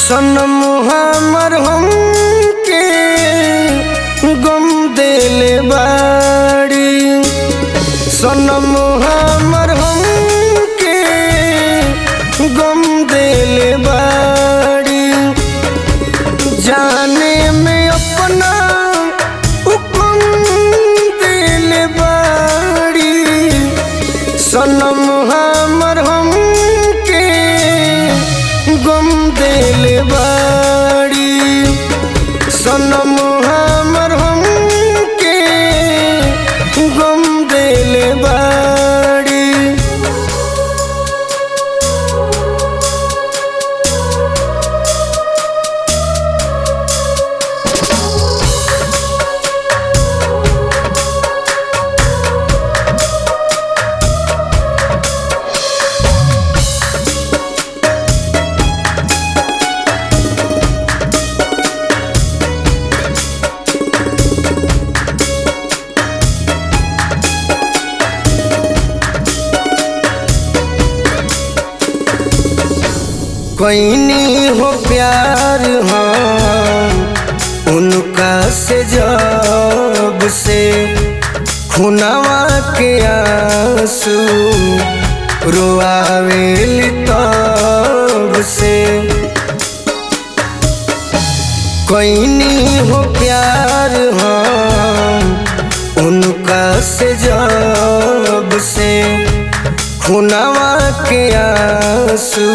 सनम हमर हमके गम देले बाड़ी सनम हमर हमके गम देले बाड़ी जाने में अपना हुक्म देले बाड़ी सनम हमर हमके गम देले बाड़ी सनम हमर हमके गम देले बाड़ी कोईनी हो प्यार हम उनका से जब से खुनावा के आंसू रोआवेल तब से कोईनी हो प्यार हम उनका से जब से खुनावा के आंसू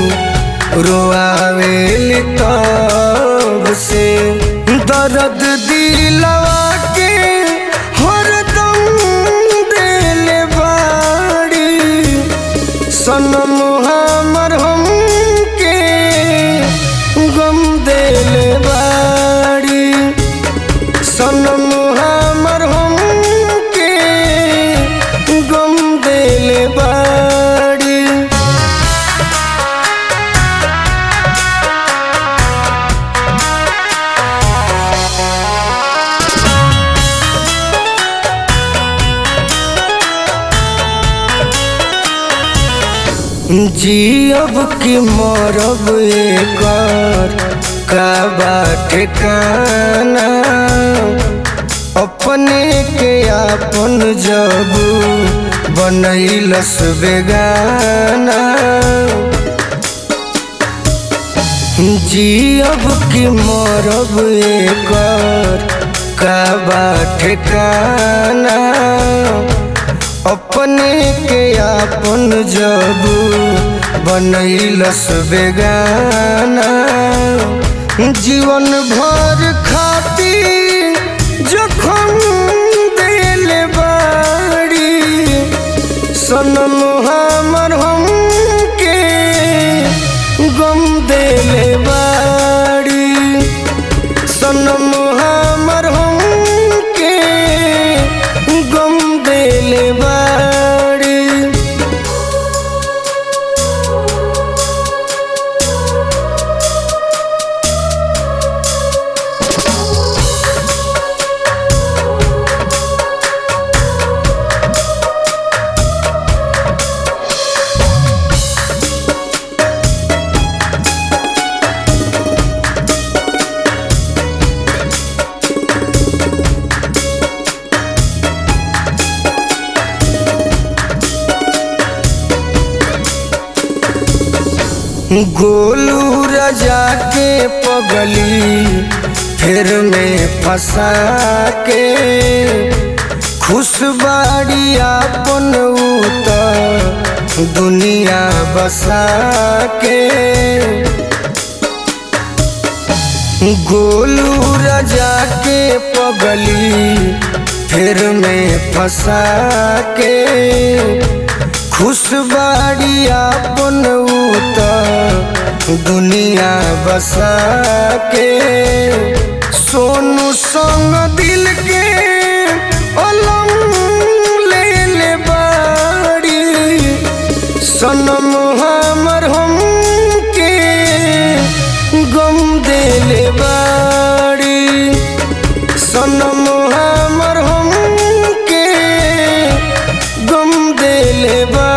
रोआवेल तब से दर्द दिलवा के हरदम देले बाड़ी सनम हमर हमके गम देले बाड़ी सनम हमर हमके गम देले बाड़ी जियब की मरब एकर का बाटे काना अपने के आपन जब बनैलस बेगाना जियब की मरब एकर का बाटे काना अपने के आपन जब बनैलस बेगाना जीवन भर खाती जखम देले बाड़ी सनम हमर हमके गम देले बाड़ी सनम हमर हमके गम देले बाड़ी गोलू रजा के पगली फिर में फंसा के खुशबाड़ी आपन उत दुनिया बसा के गोलू रजा के पगली फिर में फंसा के खुशबाड़ी आपन उत दुनिया बसा के सोनू संग दिल के अलम ले ले बाड़ी सनम हमर हमके गम देले बाड़ी सनम हमर हमके गम देले बा